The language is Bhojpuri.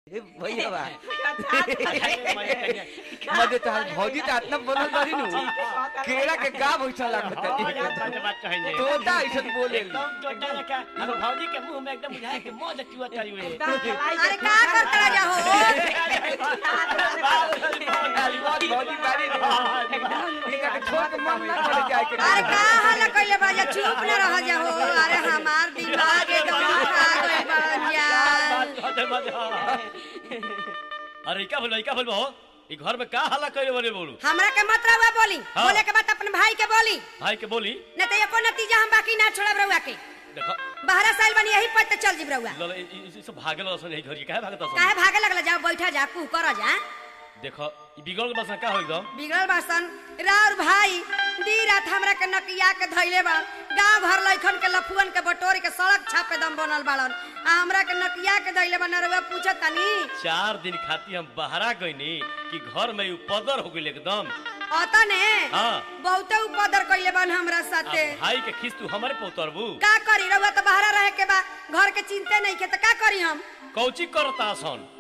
ए भैया बा मजे तो भौजी तो इतना बनल बारी नु केरा के का भैसा लागत है तोता ऐसा बोले भौजी के मुंह में एकदम बुझाए के मौज चुआ चली हुई अरे का करता जा हो भौजी बारी इनका के छोड़ के मन ना करे जाए के अरे का हाल कइले बा जा चुप न रह जा हो अरे हमार दिमाग एकदम खा गइल बा जा अरे क्या बोलो क्या बोलो ई घर में का हल्ला करे बोले बोलू हमरा के मत रहुआ बोली हाँ। बोले के बात अपन भाई के बोली भाई के बोली न तो एको नतीजा हम बाकी ना छोड़ब रहुआ के देखो बाहर साल बनी यही पर चल जीब रहुआ लल ई- ई- ई सब भागल असन यही घर के काहे भागत असन काहे भागे लगला जा बैठा जा कू कर जा देखो ई बिगड़ बस का हो एकदम बिगड़ल बासन राउर भाई दी रात हमरा के नकिया के धइले बा गांव भर लइखन के लफुअन के बटोरी के सड़क छापे दम बनल बाड़न आ हमरा के नकिया के धइले बा नरवा पूछत तनी चार दिन खाती हम बहरा गईनी कि घर में उपदर हो गइल एकदम अता ने हाँ। बहुते उपदर कइले बन हमरा आ साथे भाई के खिस तू हमारे पोतरबू का करी रहुआ तो बाहर रहे के बा घर के चिंते नहीं के तो का करी हम कौची करता सन